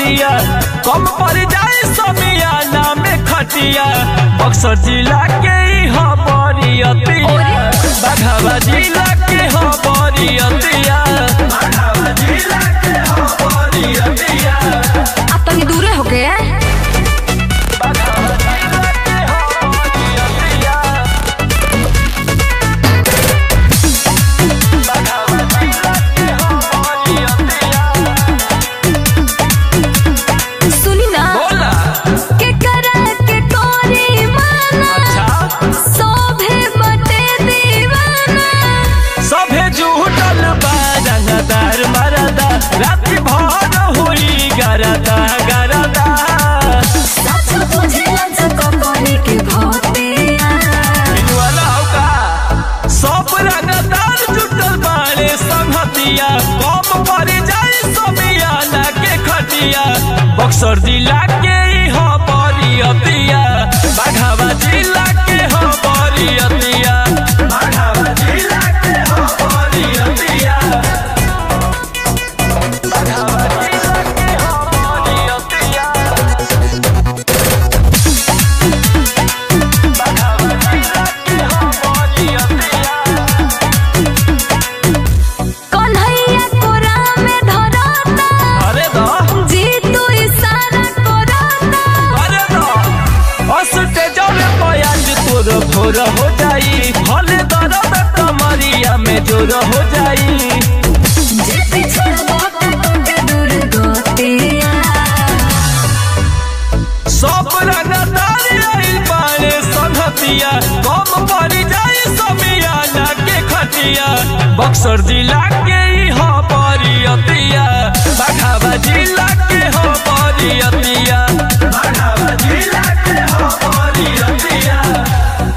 संगतिया कम पड़ जाए समियाना में खटिया बक्सर जिला के ही हबरियतिया बाघावा जिला के हबरियतिया बाघावा जिला के हबरियतिया अब तनी दूरे हो गए बाघावा जिला के हबरियतिया बाघावा जिला के हबरियतिया सुनी ना बोला के करा के कोरी माना अच्छा सोभे बटे दीवाना सभे जुटल बा रंगदार मरदा राति भर हुई गरदा गरदा सच बुझला जको कोनी के भोतिया वाला होगा सब रंगदार जुटल बाड़े संगतिया कम पड़ जाए समियाना के खटिया बक्सर जिला के ही हबरियतिया बाघावा जिला के हबरियतिया बाघावा जिला के हबरियतिया बाघावा जिला के हबरियतिया बाघावा जिला के हबरियतिया कन्हैया कोरा में धरता अरे दा जी तू इशारा करता अरे दा हंसते जावे पयाज तोर भोर हो जाई हले दर्द कमरिया में जोर हो जाई जे पीछे बाबा के दूर गोतिया सब रंगदार आइल बाड़े संगतिया कम पड़ जाए समियाना के खटिया बक्सर जिला के ही हबरियतिया बाघावा जिला के हबरियतिया बाघावा जिला के हबरियतिया